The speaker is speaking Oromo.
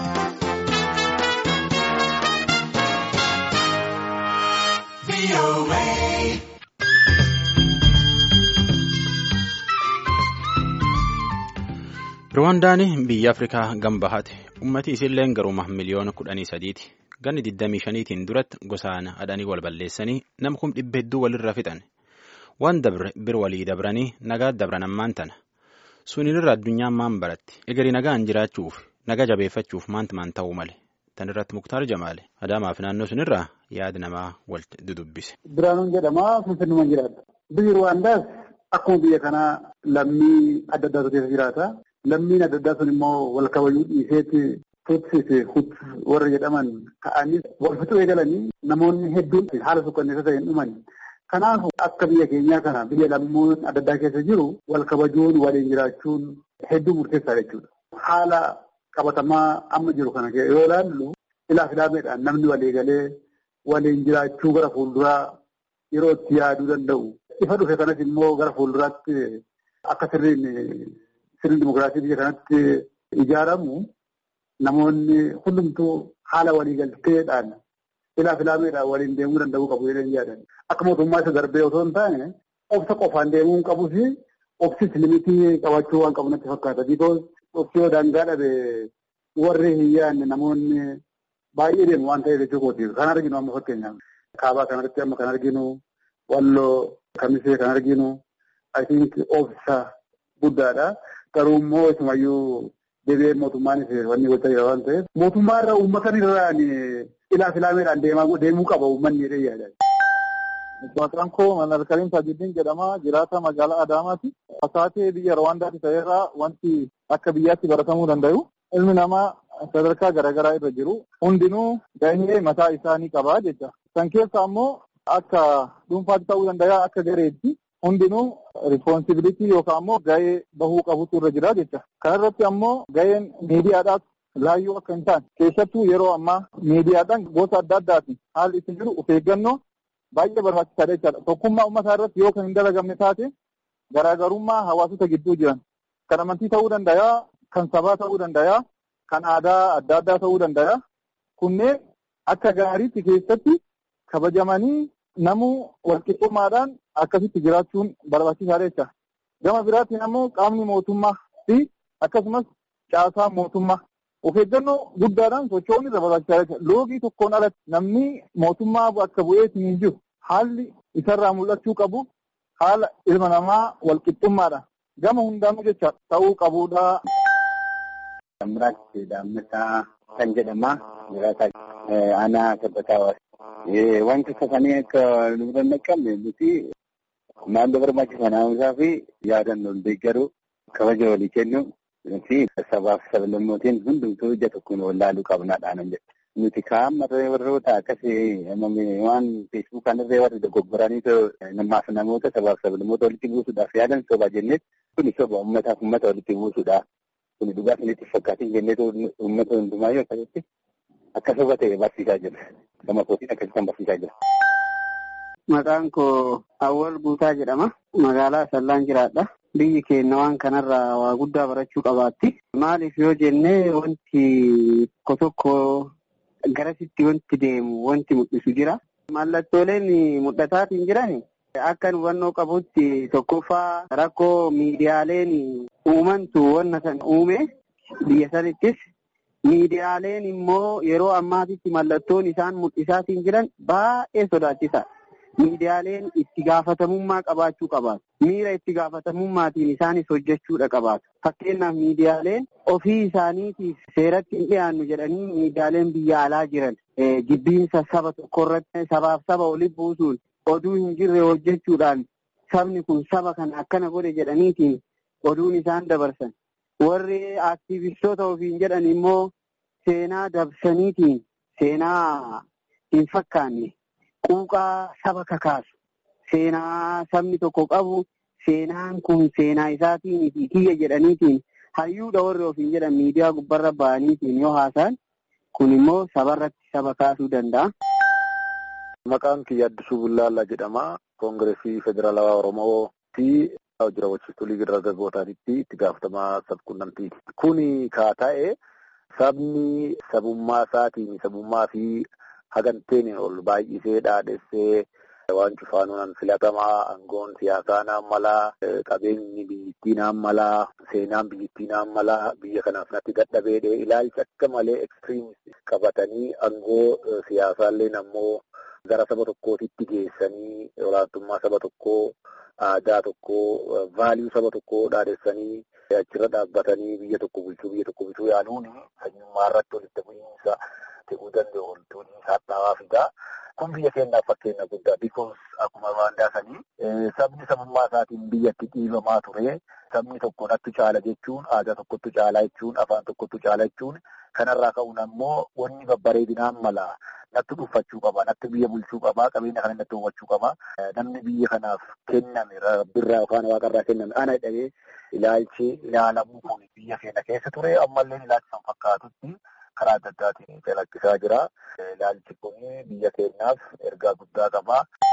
Ruwaandaan biyya Afrikaa gambahaati. Ummati isiilleen garuma miliyoona kudhanii sadiiti. Ganni 25tiin duratti gosaan adanii wal balleessanii nama kum dhibba hedduu walirra fixan. Waan dabre bir walii dabranii nagaa dabran ammaan tana. Sunirra addunyaan maan baratti. Egerii nagaan jiraachuuf naga jabeeffachuuf maanti maan ta'uu male. Tan irratti Muktaar Jamaale. Adaamaaf naannoo sunirraa yaada namaa walitti dudubbise. Biraanuun jedhama Finfinnumaan jiraata. Biyyi Ruwaandaas akkuma biyya kanaa lammii adda addaatu keessa jiraata. Lammiin adda addaa sun immoo wal kabajuu dhiiseeti tutsise hut warra jedhaman ka'anii wal fixuu eegalanii namoonni hedduun haala sukkanneessa ta'een dhuman. Kanaaf akka biyya keenyaa kana biyya lammoon adda addaa keessa jiru wal kabajuun waliin jiraachuun hedduu murteessaa jechuudha. Haala qabatamaa amma jiru kana yoo ilaallu ilaaf ilaameedhaan namni walii galee waliin jiraachuu gara fuulduraa yeroo itti yaaduu danda'u. Ifa dhufe kanas immoo gara fuulduraatti akka sirriin sirni dimokiraasii biyya kanatti ijaaramu namoonni hundumtuu haala waliigalteedhaan ilaaf ilaameedhaan waliin deemuu danda'uu qabu jedhanii yaadan. Akka mootummaa isa darbee otoo hin taane obsa qofaan deemuu hin qabus obsis limitii qabaachuu waan qabu natti fakkaata. Bikoos obsi yoo daangaa dhabe warri hin yaadne namoonni baay'ee deemu waan ta'eef jechuu kooti. Kan arginu amma fakkeenyaaf kaabaa kanarratti amma kan arginu walloo kamisee kan arginu I think obsa guddaadha. Garuu immoo isumayyuu deebi'ee mootummaanis wanni gochaa jira waan ta'eef mootummaa irraa uummatan irraan ilaaf ilaameedhaan deemuu qaba uummanni jedhee yaada. Maqaan koo Manar Karim Tajuddin jedhama. Jiraata magaalaa Adaamaati. Asaatee biyya Rwaandaatti ta'erraa wanti akka biyyaatti baratamuu danda'u. Ilmi namaa sadarkaa garaagaraa irra jiru. Hundinuu gahee mataa isaanii qaba jecha. San keessa ammoo akka dhuunfaatti ta'uu danda'a akka gareetti. Hundinuu rispoonsibilitii yookaan ammoo gahee bahuu qabutu irra jira jecha. Kana irratti ammoo gaheen miidiyaadhaas laayyoo akka hin taane keessattuu yeroo ammaa miidiyaadhaan gosa adda addaatiin haalli itti jiru of eeggannoo baay'ee barbaachisaadha jechaadha. Tokkummaa uummataa irratti yoo kan hin dalagamne taate garaagarummaa hawaasota gidduu jiran kan amantii ta'uu danda'a, kan sabaa ta'uu danda'a, kan aadaa adda addaa ta'uu danda'a. Kunneen akka gaariitti keessatti kabajamanii namuu walqixxummaadhaan akkasitti jiraachuun barbaachisaadha jecha. Gama biraatiin ammoo qaamni mootummaa fi akkasumas caasaan mootummaa of eeggannoo guddaadhaan socho'uun irra barbaachisaadha jecha. Loogii tokkoon alatti namni mootummaa bakka bu'eetiin hin jiru haalli isarraa mul'achuu qabu haala ilma namaa walqixxummaadhaan gama hundaanuu jecha ta'uu qabudha. Samiraatti Daammataa kan jedhama. Jiraata aanaa tabbataa Wanti safanii akka nu dandaqamne nuti naannoo barbaachisaa naannosaa fi yaadannoon deeggaruu kabaja walii kennu fi sabaaf sablammootiin hundumtuu ija tokkoon wallaaluu qabnaadhaan jedha. Nuti kaa'amma warroota akkasii waan feesbuukaan irree warri dogoggoranii namaaf namoota sabaaf sablammoota walitti buusuudhaaf yaadan soba jenneet kuni soba uummataaf uummata walitti buusuudha. Kuni dhugaa isinitti fakkaatiin jenneetu uummata hundumaayyuu akkasitti akka soba ta'e barsiisaa jira. Gama kootiin akkasitti kan barsiisaa jira. Maqaan koo Awwal Guutaa jedhama. Magaalaa Sallaan jiraadha. Biyyi keenya waan kanarraa waa guddaa barachuu qabaatti. Maaliif yoo jennee wanti tokko tokko garasitti wanti deemu wanti mul'isu jira. Mallattooleen mul'ataatiin jiran akka hubannoo qabutti tokkoffaa rakkoo miidiyaaleen uumantu wanna san uume biyya sanittis miidiyaaleen immoo yeroo ammaatitti mallattoon isaan mul'isaatiin jiran baay'ee sodaachisaa. Miidiyaaleen itti gaafatamummaa qabaachuu qabaatu. Miira itti gaafatamummaatiin isaanis hojjechuudha qabaatu. Fakkeenyaaf miidiyaaleen ofii isaaniitiif seeratti hin dhiyaannu jedhanii miidiyaaleen biyya alaa jiran jibbiinsa saba tokkorratti sabaaf saba walitti buusuun oduu hin jirre hojjechuudhaan sabni kun saba kana akkana godhe jedhaniitiin oduun isaan dabarsan. Warri aktiivistoota ofiin jedhan immoo seenaa dabsaniitiin seenaa hin fakkaanne quuqaa saba kakaasu seenaa sabni tokko qabu seenaan kun seenaa isaatiin fi kiyya jedhaniitiin hayyuudha warri ofiin jedhan miidiyaa gubbarra ba'aniitiin yoo haasa'an kun immoo sabarratti saba kaasuu danda'a. Maqaan kiyya Addisuu Bullaallaa jedhama. Koongireesii Federaalawaa Oromoo fi hojii raawwachiistuu liigii dargaggootaatitti itti gaafatamaa sabquunnamtiiti. Kuni kaa ta'e sabni sabummaa isaatiin sabummaa fi haganteen ol baay'isee dhaadhessee waan cufaanuun filatamaa aangoon siyaasaa naan malaa qabeenyi biyyittii naan malaa seenaan biyyittii naan malaa biyya kanaaf natti dadhabeedhe ilaalcha akka malee ekstiriimist qabatanii aangoo siyaasaallee ammoo gara saba tokkootitti geessanii olaantummaa saba tokkoo aadaa tokkoo vaaliyuu saba tokkoo dhaadhessanii achirra dhaabbatanii biyya tokko bulchuu biyya tokko bulchuu yaaluun sanyummaa irratti walitti bu'iinsa ta'uu danda'u walitti bu'iinsa hadhaawaa fidaa. kun biyya keenyaaf fakkeenya guddaa bikoos akkuma Ruwaandaa sanii sabni sabummaa isaatiin biyyatti dhiibamaa ture sabni tokko natti caala jechuun aadaa tokkotti caalaa jechuun afaan tokkotti caalaa jechuun kanarraa ka'uun ammoo wanni babbareedinaan mala natti dhuunfachuu qaba natti biyya bulchuu qaba qabeenya kana natti uumachuu qaba namni biyya kanaaf kenname rabbirraa yookaan waaqarraa kenname ana jedhamee ilaalchi ilaalamuu kun biyya keenya keessa ture ammallee ilaalchi san fakkaatutti. karaa adda addaatiin calaqqisaa jira. Ilaalchi kun biyya keenyaaf ergaa guddaa qaba.